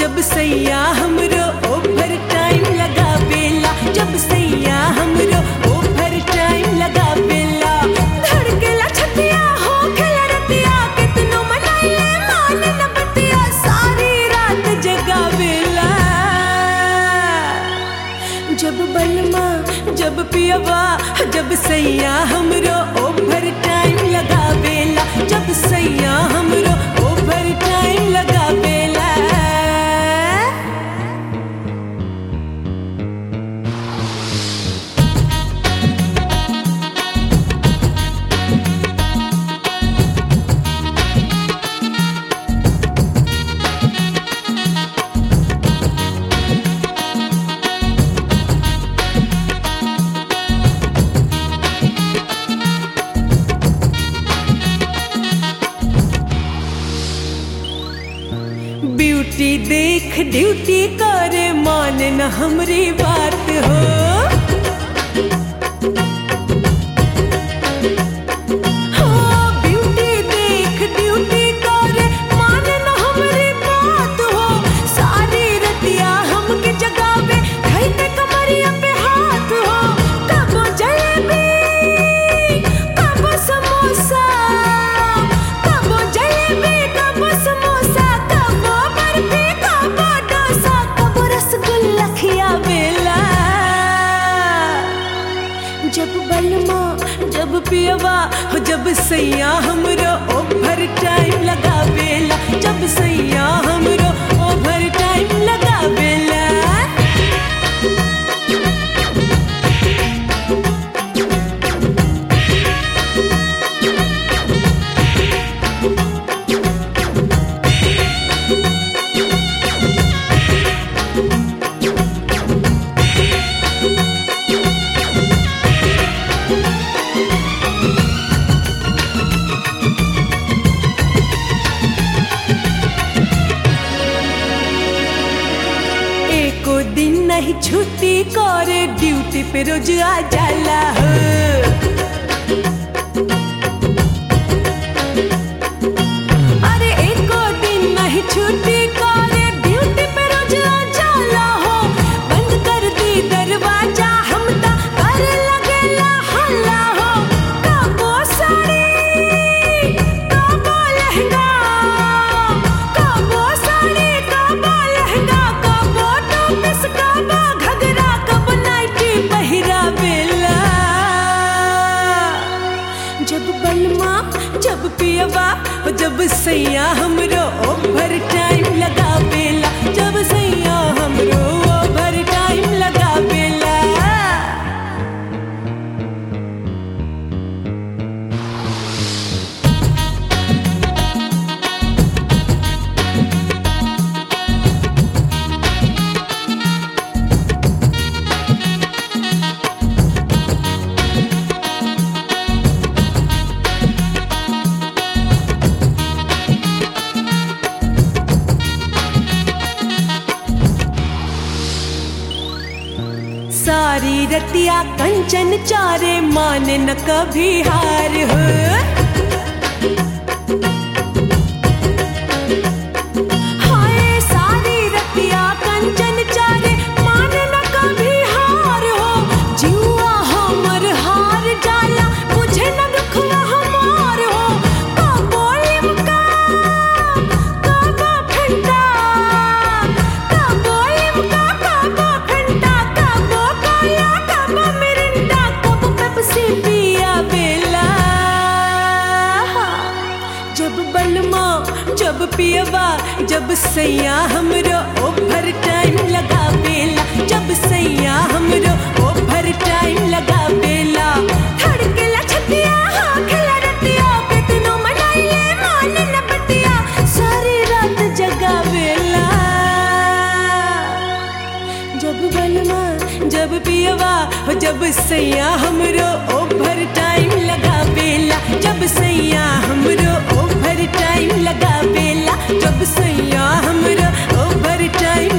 जब सैया हमरो ओवर टाइम लगा बेला जब सैया हमरो ओवर टाइम लगा बेला धड़केला छतिया हो खेला रतिया कितनो मनाइले मान न बतिया सारी रात जगावेला जब बलमा जब पियवा जब सैया हमरो ओवर टाइम लगा बेला जब सैया हमरो ओवर टाइम लगा बेला ब्यूटी देख ड्यूटी करे मान न हमरी बात हो हाँ, ब्यूटी देख ड्यूटी करे मान न हमरी बात हो सारी रतिया हमके जगावे धइते कमरिया पे हाथ हो कबो जलेबी कबो समोसा कबो जलेबी कबो समोसा कबो बर्फी कबो डोसा कबो रसगुल्ला खियावेला जब बलमा जब पियवा हो जब सैया हमरो ओवर टाइम लगा बेला जब सैया हमरो ओवर टाइम लगा बेला एको दिन नहीं छुट्टी करे ड्यूटी पे रोज आ जाला हो अरे एको दिन नहीं छुट्टी करे ड्यूटी पे रोज आ जाला हो बंद कर दी दरवाजा हम ता करे लगेला हल्ला हो कबो साड़ी कबो लहंगा कबो साड़ी कबो लहंगा कबो टोपस कबो घगरा कबो नाइटी पहिरा बेला जब बलमा जब पियवा जब सैया हमरो ओवर टाइम लगा बेला जब सैया हमरो ओवर टाइम लगा बेला सारी रतिया कंचन चारे मान न कभी हार हो हाय सारी रतिया कंचन चारे मान न कभी हार हो जुआ हमर हार जाला मुझे न दुखवा हमार हो कबो लिमका कबो फंटा कबो लिमका कबो फंटा कबो कोला कबो मिरिंडा कबो पेप्सी पिया बेला जब बलमा जब पियवा जब सैया हमरो ओवर टाइम लगा बेला जब सैया हमरो ओवर टाइम लगा बेला धड़केला छतिया हाँ खेला रतिया कितनो मनाइले मान न बतिया सारी रात जगा बेला जब बलमा जब पियवा हो जब सैया हमरो ओवर टाइम लगा बेला जब सैया हमरो ओवर टाइम लगा बेला जब सैया हमरो ओवर टाइम